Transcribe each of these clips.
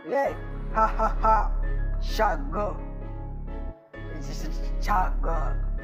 Yeah, ha ha ha, shago, shago.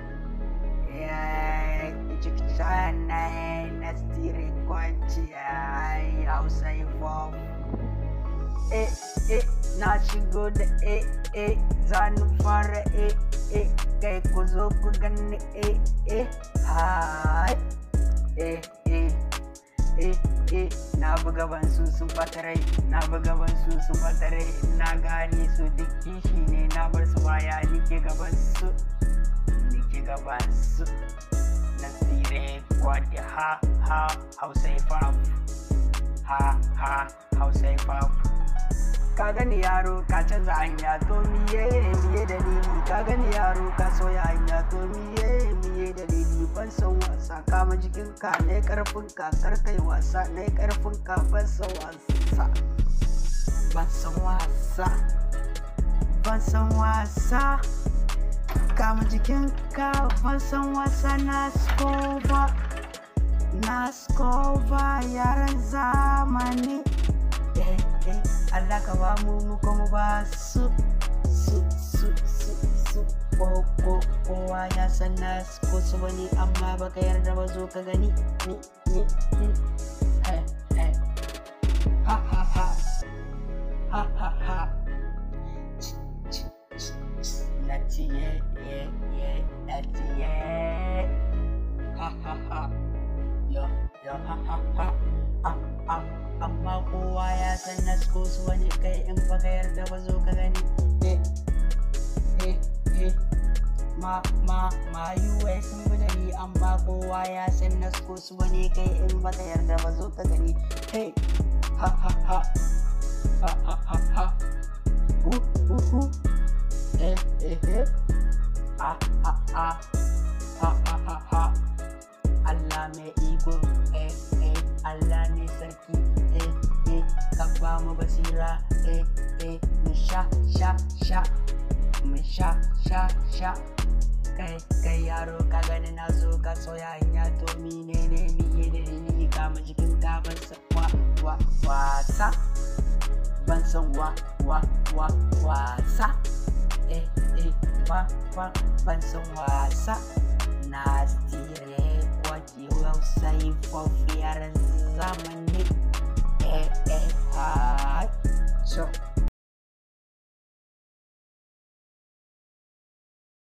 Yeah, sana na stiri kwanci ai Hausa hip hop. Eh eh na shigo da eh eh zanu fara eh eh kai ku zo ku gani eh eh hai eh eh eh eh na buga ban su sun bata rai na buga ban su sun bata rai na gane su duk kishi ne na bar su baya nike gaban su nike gaban su na tsire kwadi ha ha hausa hip hop ha ha hausa hip hop ka gani yaro ka canza hanya to miye miye dalili ka gani yaro ka soya hanya to miye miye dalili ban san wasa kama jikin ka ne karfin ka kar kai wasa ne karfin ka ban san wasa ban san wasa ban san wasa kama jikin ka ban san wasa na skova na skova yaran zamani eh eh Allah ka ba mu mu kuma ba su su su su su ko ko kowa ya san na ko su wani amma baka yarda ba zo ka gani ni ni ni eh eh ha ha ha ha ha ha Nati ye ye ye nati ye ha ha ha yo yo ha ha ha ah ah amma kowa ya san nasko su wani kai in ba ka yarda ba zo ka gani eh eh eh ma ma ma yuwai sun bi da ni amma kowa ya san nasko su wani kai in ba ka yarda ba zo ka gani hey ha ha ha ha ha ha ha uh uh uh eh eh eh ah ah ah ha ha ha ha Allah mai iko eh eh Allah ne sarki eh eh ka ba mu basira eh eh mu sha sha sha mu sha sha sha kai kai yaro ka gani na zo ka soya hanya to mine ne miye da ni ka mu jikin ka ban san wa wa wasa ban san wa wa wa wasa eh eh wa wa ban san wasa na stire kwaji website for yaran zamani eh eh ha so